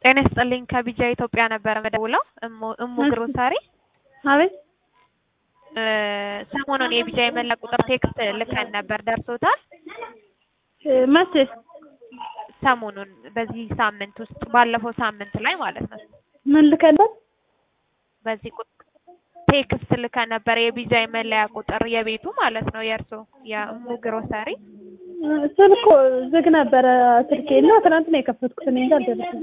ጤና ይስጥልኝ ከቢጃ ኢትዮጵያ ነበረ መደውለው እሙ እሙ ግሮሰሪ አቤት እ ሰሞኑን የቢጃ የመላ ቁጥር ቴክስት ልከን ነበር ደርሶታል? እ መቼ? ሰሞኑን በዚህ ሳምንት ውስጥ ባለፈው ሳምንት ላይ ማለት ነው። ምን ልከልበት? በዚህ ቁጥ ቴክስት ልከን ነበር የቢጃ የመለያ ቁጥር የቤቱ ማለት ነው የእርሶ የእሙ ግሮሰሪ ስልኩ ዝግ ነበረ ስልኬ እና ትናንት ነው የከፈትኩት እኔ እንጃ አልደረሰም።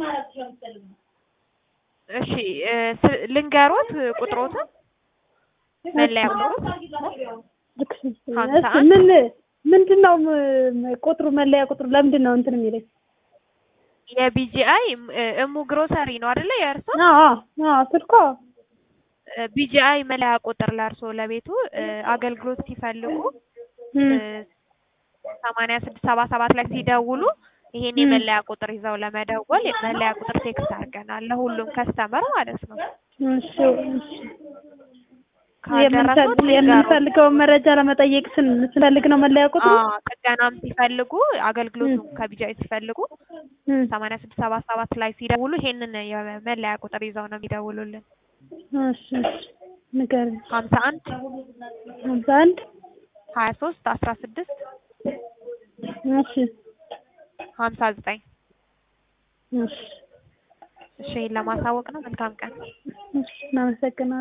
እሺ እ ስ- ልንገሮት ቁጥሮትን መለያ ቁጥሮት ልክ ነሽ። ሀምሳ እሺ አንድ ምን ምንድን ነው ም- ቁጥሩ መለያ ቁጥሩ ለምንድን ነው እንትን የሚለኝ? የቢጂአይ እሙ ግሮሰሪ ነው አይደለ የእርሶ አዎ አዎ ስልኳ ቢጂአይ መለያ ቁጥር ለእርሶ ለቤቱ እ አገልግሎት ሲፈልጉ እም፣ ሰማንያ ስድስት ሰባ ሰባት ላይ ሲደውሉ ይሄን እም። የመለያ ቁጥር ይዘው ለመደወል የመለያ ቁጥር ቴክስት አድርገናል ለሁሉም ከስተመር ማለት ነው። እሺ እሺ ካልደረሱት የምንፈል- ይንገሩን። የምንፈልገውን መረጃ ለመጠየቅ ስን- ስንፈልግ ነው መለያ ቁጥሩ። አዎ ጥገናም ሲፈልጉ አገልግሎቱም ከቢጃይ ሲፈልጉ እም፣ ሰማንያ ስድስት ሰባ ሰባት ላይ ሲደውሉ ይሄንን የመለያ ቁጥር ይዘው ነው የሚደውሉልን። እሺ እሺ ንገሪኝ። ሀምሳ አንድ ሀምሳ አንድ ሀያ ሶስት አስራ ስድስት እሺ ሀምሳ ዘጠኝ እሺ እሺ ይሄን ለማሳወቅ ነው። መልካም ቀን። እሺ እናመሰግናለን።